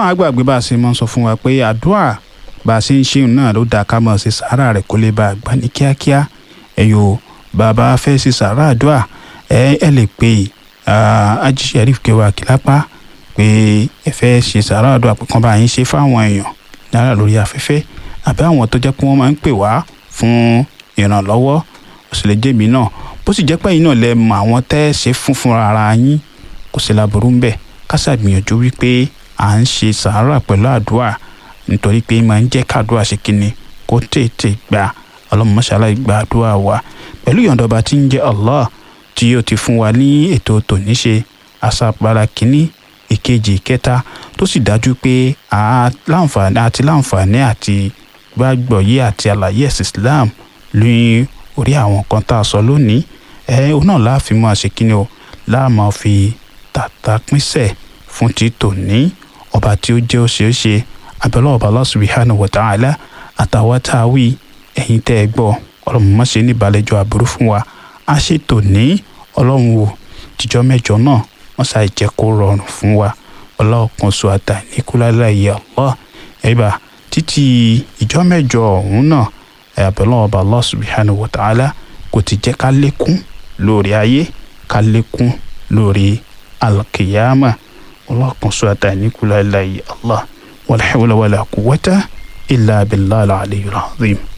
má gbàgbé bá a ṣe máa ń sọ fún wa pé àdúrà bá a ṣe ń ṣeun náà ló dáa ká máa ṣe sàárà rẹ̀ kó lè bá a gbà ní kíákíá ẹ̀yọ́ bàbá fẹ́ ṣe sàárà àdúrà ẹ ẹ lè pe Haji Sherif Kẹwàá Kìlápá pé ẹ fẹ́ ṣe sàárà àdúrà pé kán bá yín ṣe fáwọn èèyàn náírà lórí afẹ́fẹ́ àbí àwọn tó jẹ́ pé wọ́n máa ń pè wá fún ìrànlọ́wọ́ ó sì lè jẹ́ mi náà bó sì jẹ́ pé yín náà lẹ mọ àwọn tẹ́ ẹ ṣe fún fúnra ara yín kò sí láburú ń bẹ̀ ká ṣàgbìyànjú wípé à ń ṣe sàárà pẹ̀lú àdúrà nítorí pé máa ń jẹ́ kádùá ṣe kínni kó tètè gbà ọlọ́run mọ́ṣálá gba àdúrà wa pẹ̀lú ìyọ̀ǹda ọba tí ń jẹ́ Allah tí yóò ti fún wa ní ètò tòní ṣe àṣàpàrà kínní ìkejì ìkẹta tó sì dájú pé àti láǹfààní àti gbàgbọ́ yé àti àlàyé ẹ̀sìn Islam ní orí àwọn kan tá a sọ lónìí ẹ òun náà láàfin máa ṣe kíni o láàmú fi tàtà pínṣẹ̀ fún ti tòní ọba tí ó jẹ́ òṣèṣe abẹ́lẹ́ ọba Allah subhanahu wa ta'ala àtàwọn tá a wí ẹ̀yin tẹ́ ẹ gbọ́ ọlọ́run má ṣe ní ìbàlẹ́jọ́ àbúrú fún wa a ṣe tòní ọlọ́run wò jíjọ́ mẹ́jọ náà wọ́n ṣàì jẹ́ kó rọrùn fún wa ọlọ́ọ̀kan sọ àtà níkúlálá ìyá Allah ẹ̀bà títí ìjọ́ mẹ́jọ ọ̀hún náà ẹ̀bẹ̀lọ́ ọba Allah subhanahu wa ta'ala kò ti jẹ́ ká lékún lórí ayé ká lékún lórí alkiyama ọlọ́ọ̀kan sọ àtà níkúlálá ìyá Allah wala hawla wala quwwata illa billahi al-aliyyil azim.